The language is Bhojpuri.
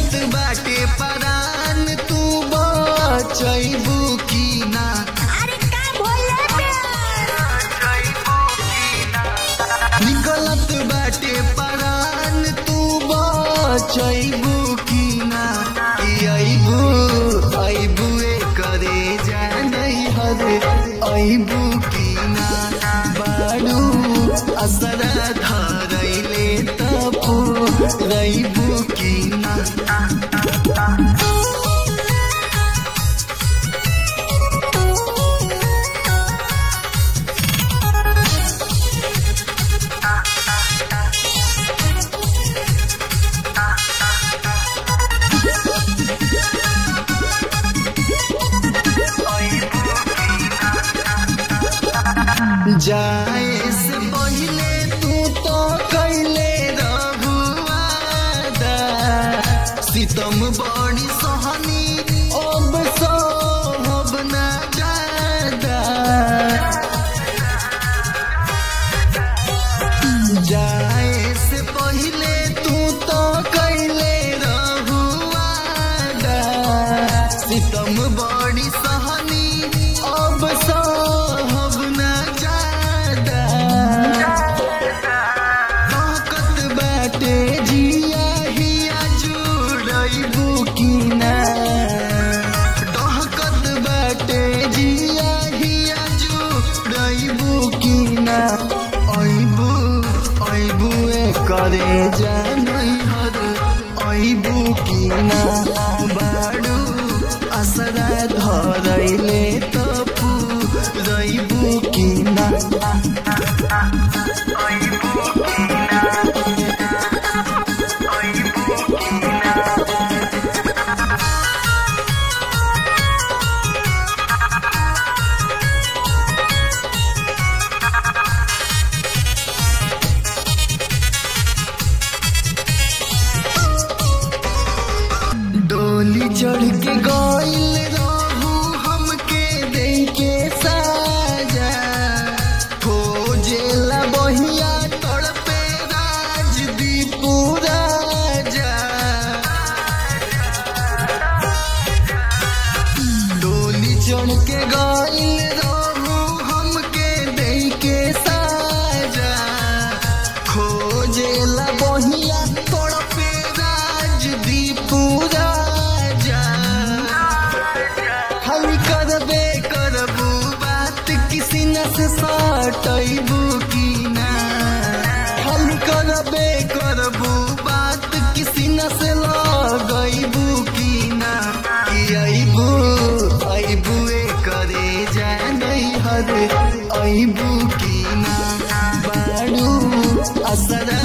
निकलत बाटे परान तू बचैबू की ना अरे का बोले निकलत बाटे परान तू बचैबू की ना ई अइबू अइबू करे जानै हरे अइबू की ना बाडू असरा धरैले तपू रइबू की ना जाए से पहले तू तो कैले रघुआदा सितम बड़ी सहनी अब सोहब ना जादा जाए से पहले तू तो कैले रघुआदा सितम बड़ी सहनी अब सोहब ना जादा ताकत बाटे जिया हिया जुड़ैबू की ना डहकत बाटे जिया हिया जुड़ैबू की ना अइबू अइबू ए करे जानै हर अइबू की ना बाडू असरा धरैले तपू रइबू की ना डोली चढ़ के गइल रहू हमके दे के साजा खोजेला बहिया तड़पे राजदीपू राजा डोली चढ़ के गइल रहू हमके दे के साजा खोजेला बहिया तड़पे राजदीपू राजा खाली करबे करबू बात किसी न से सटैबू की ना खाली करबे करबू बात किसी न से लगैबू की ना कि अइबू अइबू ए करे जानै हरे अइबू की ना बाडू असरा